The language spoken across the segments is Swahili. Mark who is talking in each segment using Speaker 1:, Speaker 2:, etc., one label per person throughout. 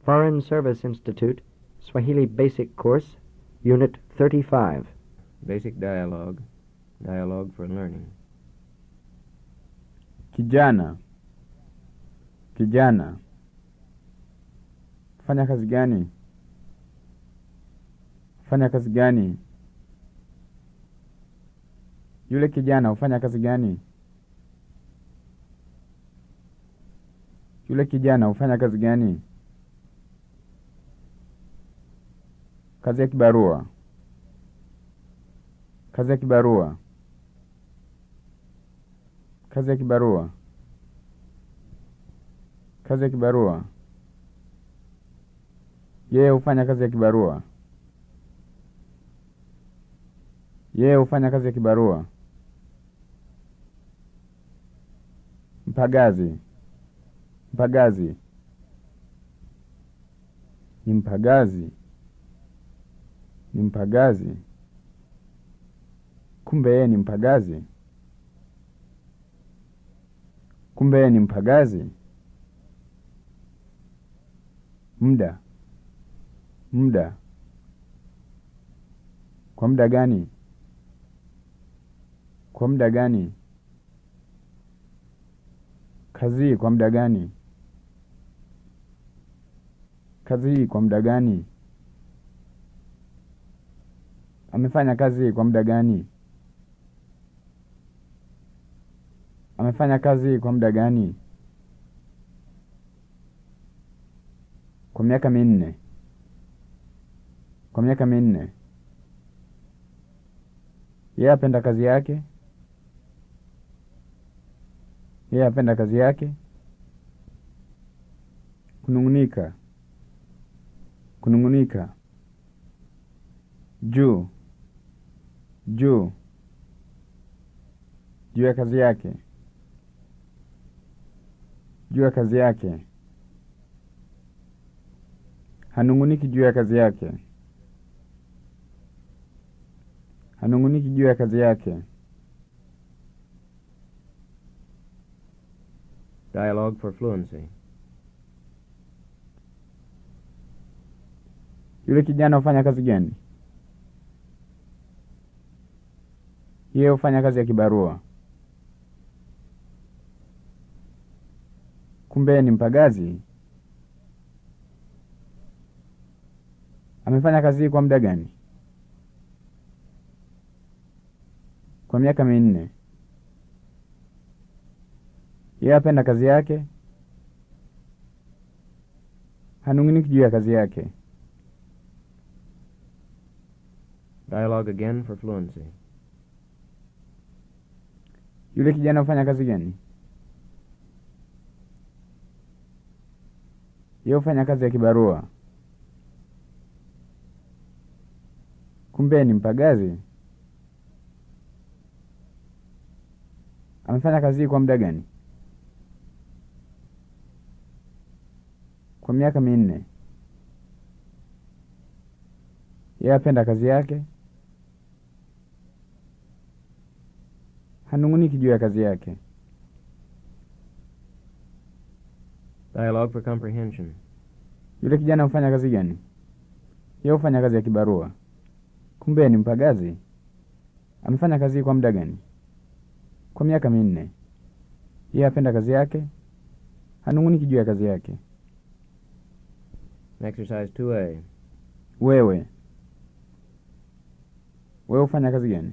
Speaker 1: Foreign Service Institute, Swahili Basic Course, Unit 35.
Speaker 2: Basic dialogue. Dialogue for learning.
Speaker 3: Kijana, kijana, fanya kazi gani? Fanya kazi gani? Yule kijana hufanya kazi gani? Yule kijana hufanya kazi gani? Kazi ya kibarua, kazi ya kibarua, kazi ya kibarua, kazi ya kibarua. Yeye hufanya kazi ya kibarua. Yeye hufanya kazi ya kibarua. Mpagazi, mpagazi, ni mpagazi, ni mpagazi. Kumbe yeye ni mpagazi. Kumbe yeye ni mpagazi. Muda, muda. Kwa muda gani? Kwa muda gani? Kazi hii kwa muda gani? Kazi hii kwa muda gani? Amefanya kazi hii kwa muda gani? Amefanya kazi hii kwa muda gani? Kwa miaka minne. Kwa miaka minne. Yeye apenda kazi yake. Yeye apenda kazi yake. Kunung'unika, kunung'unika. Juu, juu, juu ya kazi yake, juu ya kazi yake. Hanung'uniki juu ya kazi yake, hanung'uniki juu ya kazi yake.
Speaker 2: Dialogue for fluency.
Speaker 3: Yule kijana hufanya kazi gani? Yeye hufanya kazi ya kibarua. Kumbe yeye ni mpagazi. Amefanya kazi hii kwa muda gani? Kwa miaka minne. Yeye apenda kazi yake. Hanung'uniki juu ya kazi yake.
Speaker 2: Dialogue again for fluency.
Speaker 3: Yule kijana hufanya kazi gani? Yeye hufanya kazi ya kibarua. Kumbe ni mpagazi. Amefanya kazi hii kwa muda gani? Kwa miaka minne. Yeye apenda kazi yake. Hanung'uniki juu ya kazi yake.
Speaker 2: Dialogue for comprehension.
Speaker 3: Yule kijana hufanya kazi gani? Yeye hufanya kazi ya kibarua. Kumbe ni mpagazi. Amefanya kazi hii kwa muda gani? Kwa miaka minne. Yeye apenda kazi yake. Hanung'uniki juu ya kazi yake.
Speaker 2: Exercise 2A.
Speaker 3: Wewe, wewe hufanya kazi gani?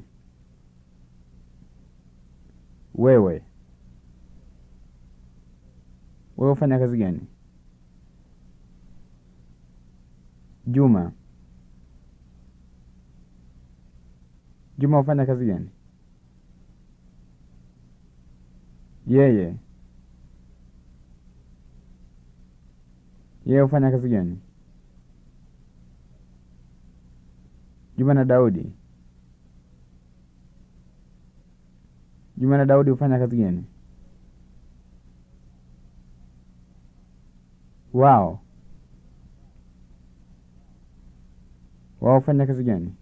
Speaker 3: Wewe, wewe hufanya kazi gani? Juma, Juma hufanya kazi gani? Yeye, yeye hufanya kazi gani? Juma na Daudi. Juma na Daudi hufanya kazi gani? Wao. Wao hufanya kazi gani?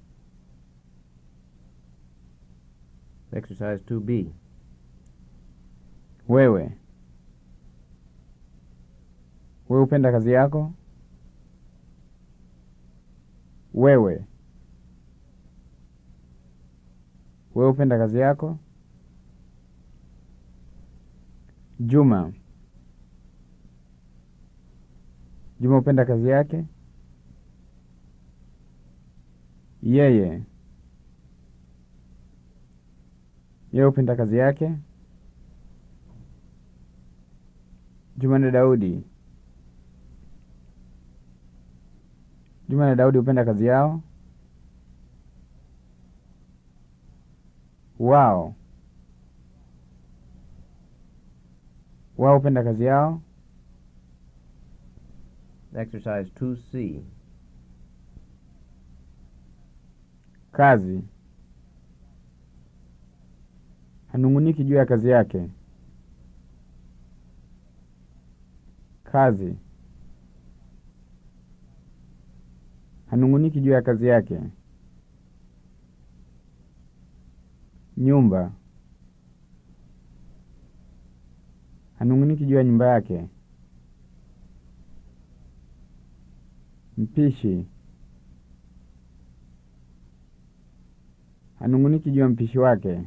Speaker 2: Exercise 2B.
Speaker 3: Wewe. Wewe hupenda kazi yako? Wewe. Wewe upenda kazi yako? Juma. Juma upenda kazi yake? Yeye. Yeye upenda kazi yake? Juma na Daudi. Juma na Daudi hupenda kazi yao? Wao. Wao hupenda kazi yao?
Speaker 2: Exercise 2C.
Speaker 3: Kazi. Hanung'uniki juu ya kazi yake. Kazi. Hanung'uniki juu ya kazi yake. Nyumba. Hanung'uniki juu ya nyumba yake. Mpishi. Hanung'uniki juu ya mpishi wake.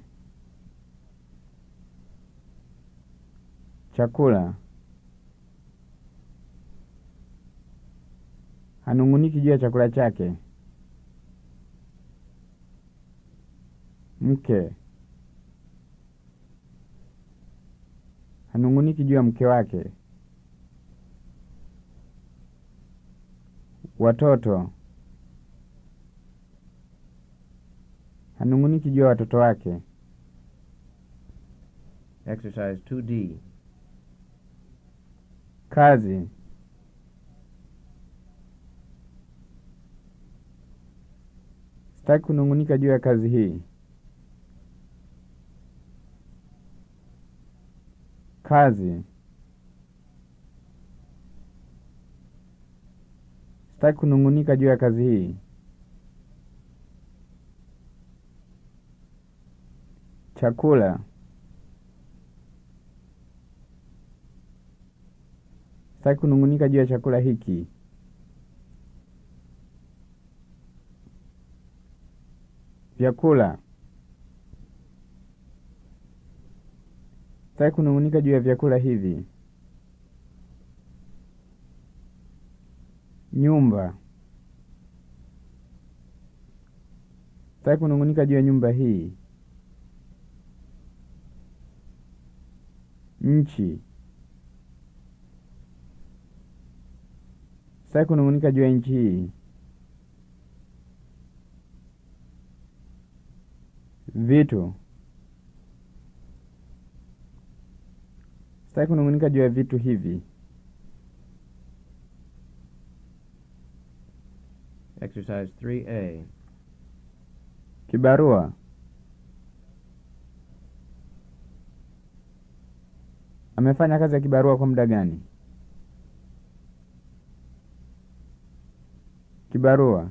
Speaker 3: Chakula. Hanung'uniki juu ya chakula chake. Mke. Hanung'uniki juu ya mke wake. Watoto. Hanung'uniki juu ya watoto wake.
Speaker 2: Exercise 2D.
Speaker 3: Kazi. Sitaki kunung'unika juu ya kazi hii. Kazi. Sitaki kunung'unika juu ya kazi hii. Chakula. Sitaki kunung'unika juu ya chakula hiki. Vyakula. Sitaki kunung'unika juu ya vyakula hivi. Nyumba. Sitaki kunung'unika juu ya nyumba hii. Nchi. Sitaki kunung'unika juu ya nchi hii. Vitu. Sitaki kunung'unika juu ya vitu hivi.
Speaker 2: Exercise 3A.
Speaker 3: Kibarua. Amefanya kazi ya kibarua kwa muda gani? Kibarua.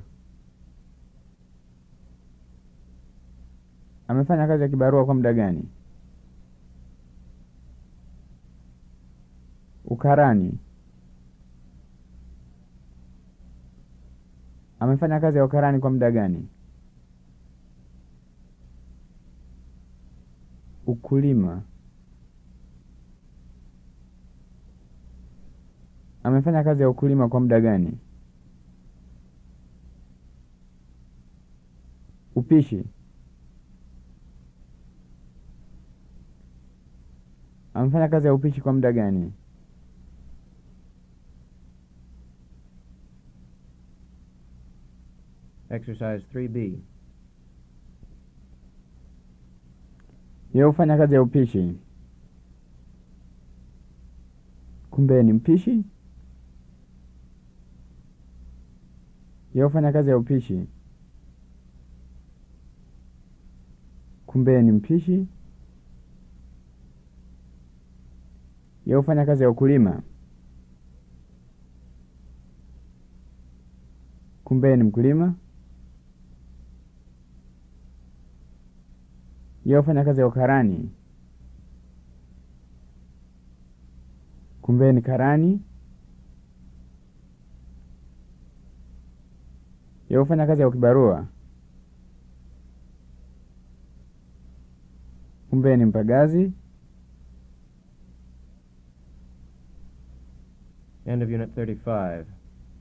Speaker 3: Amefanya kazi ya kibarua kwa muda gani? Ukarani. Amefanya kazi ya ukarani kwa muda gani? Ukulima. Amefanya kazi ya ukulima kwa muda gani? Upishi. Amefanya kazi ya upishi kwa muda gani?
Speaker 2: Exercise 3B.
Speaker 3: Yeye hufanya kazi ya upishi. Kumbe ni mpishi? Yeye hufanya kazi ya upishi. Kumbe ni mpishi? Yeye hufanya kazi ya ukulima. Kumbe ni mkulima? Yeye hufanya kazi ya ukarani. Kumbe ni karani? Yeye hufanya kazi ya ukibarua. Kumbe ni mpagazi.
Speaker 2: End of Unit 35.